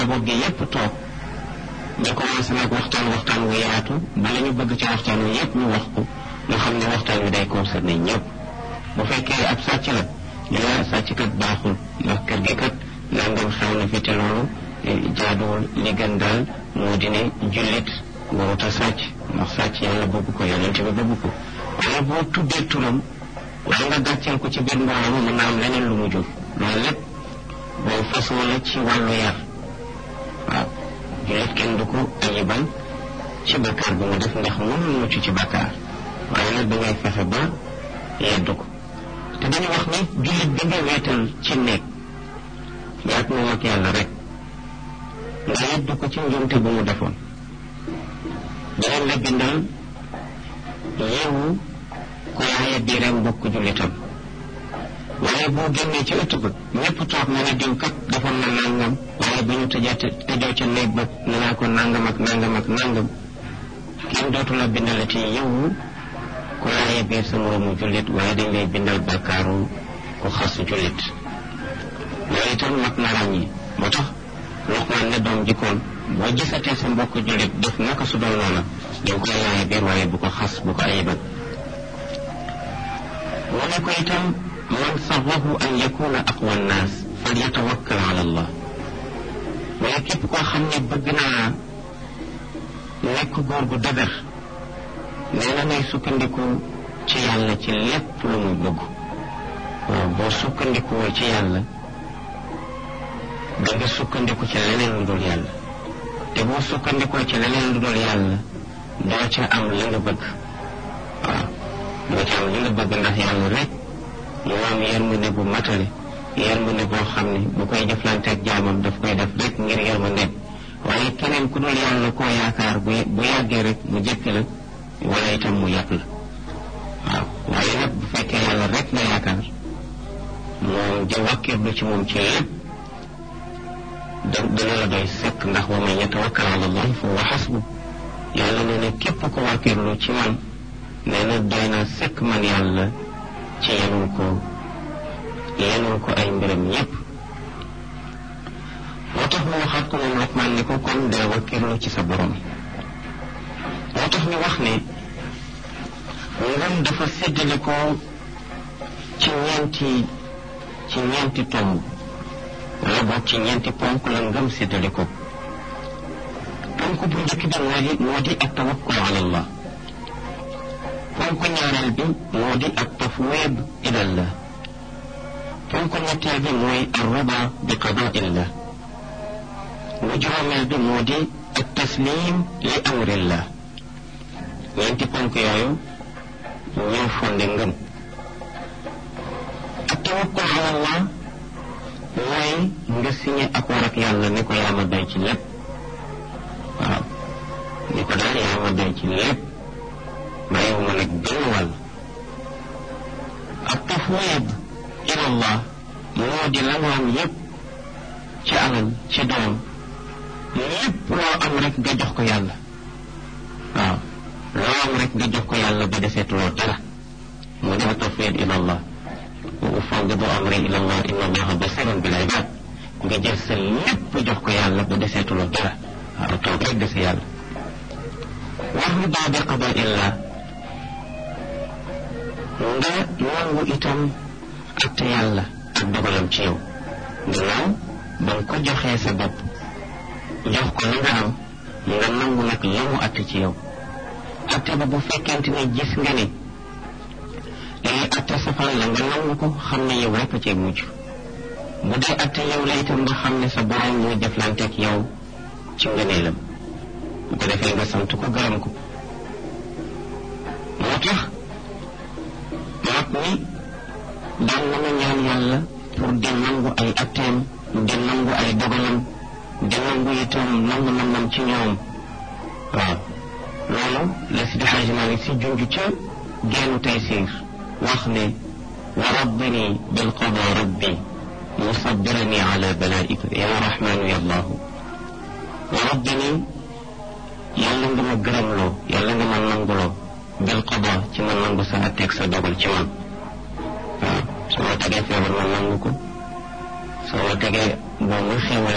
njaboot gi yépp toog ñu commencé nag waxtaan waxtaan wu yaatu bala ñu bëgg ci waxtaan wi yépp ñu wax ko nga xam ne waxtaan wi day concerné ñëpp bu fekkee ab sàcc la ñu la sàcc kat baaxul ndax kër gi kat nangam xew na fi te loolu jaaduwul li gën daal moo di ne jullit warut a sàcc ndax sàcc yàlla bëgg ko yonent bi bëgg ko waaye boo tuddee turam wala nga gàcceel ko ci biir mbooloo mën naa am leneen lu mu jur loolu lépp boo façon la ci wàllu yar waaw jullit kenn du ko ayibal ci bakkaar bi mu def ndax mënul mucc ci bakkaar waaye nag dangay fexe ba yeddu ko te dañu wax ni jullit bi nga weetal ci néeg yaag moom ak yàlla rek nga yeddu ko ci njumte bu mu defoon danañ la bindal yeewu ku yaaye biiram mbokk jullitam waaye boo génnee ci ëtt ba ñëpp toog na ne diw kat defoon na nangam waaye bu ñu tëjee tëjoo ca néeg ba ne naa ko nangam ak nangam ak nangam kenn dootu la bindalati yeewu ku yaaye biir sa moroomu jullit waaye dañ lay bindal bàkkaaru ku xas jullit loolu itam mat na ràññi moo tax Luqmaan ne doom jikkoon boo gisatee sa mbokk jullit def naka su doon noona dañ koy yaaye biir waaye bu ko xas bu ko ayibal mu ne ko itam man sarrahu an yakuna aqwa nnaas fal yatawakkal ala allah waaye képp koo xam ne bëgg naa nekk góor gu dëgër nee na nay sukkandiku ci yàlla ci lépp lu mu bëgg waaw boo sukkandikuwul ci yàlla da nga sukkandiku ci leneen lu dul yàlla te boo sukkandikoo ci leneen lu dul yàlla doo ca am li nga bëgg waaw doo ca am li nga bëgg ndax yàlla rek mu am yërmande bu matale yërmande boo xam ne bu koy jëflanteeg jaamam daf koy def rek ngir yërmande waaye keneen ku dul yàlla koo yaakaar bu bu yàggee rek mu jëkk la wala itam mu yàpp la waaw waaye nag bu fekkee yàlla rek nga yaakaar moom di wakkirlu ci moom ci lépp da dina la doy sekk ndax wa man yatawakkal ala allahi fa huwa xasbu yàlla nee na képp ko wakkirlu ci man nee na doy na sekk man yàlla ci yenul ko yenul ko ay mbiram yépp moo tax mu waxaat ko moom Luqmaan ni ko kon dee wakkirlu ci sa borom moo tax ñu wax ne ngëm dafa séddale ko ci ñeenti ci ñeenti tomb wala boog ci ñeenti ponk la ngëm séddale ko ponk bu njëkk bi moo di moo di ak tawakkul ala allah ponk ñaareel bi moo di ak tafwid ilallah ponk ñetteel bi mooy arrida bi qadaillah bu juróomeel bi moo di ak taslim li amrillah ñeenti ponk yooyu ñoo fonde ngëm ak tawakkul ala allah mooy nga signé accord ak yàlla ni ko yaa ma doy ci lépp waaw ni ko daal yaa ma doy ci lépp bàyyiwuma nag benn wàll ak tafwid ila allah moo di la nga am yépp ci alal ci doom lépp loo am rek nga jox ko yàlla waaw loo am rek nga jox ko yàlla ba deseetuloo dara moo di tafwid ila allah wa ufawwidu amri ila allah inna allaha basirun bil ibad nga jël sa lépp jox ko yàlla ba deseetuloo dara waaw toog rek dese yàlla wax lu daa bi qada illa nga nangu itam atte yàlla ak dogalam ci yow gannaaw ba nga ko joxee sa bopp jox ko li nga am nga nangu nag la mu atte ci yow atte ba bu fekkente ne gis nga ni lii atte safaan la nga nangu ko xam ne yow rek a cee mujj bu dee atte yow la itam nga xam ne sa borom moo jëflanteeg yow ci ngëneelam bu ko defee nga sant ko gërëm ko moo tax mag ni daan na ma ñaan yàlla pour di nangu ay atteem di nangu ay dogalam di nangu itam nangu namam ci ñoom waaw loolu la si Xaaji Maalik si junj ca geenu Taysiir wax ne wa rabbini bil qada rabbi musabbirani ala balaika ya rahmanu ya allahu wa rabbini yàlla nga ma gërëmloo yàlla nga ma nanguloo bil qada ci ma nangu sa atteeg sa dogal ci man waaw su ma tegee feebar ma nangu ko soo ma tegee boo ma xéewale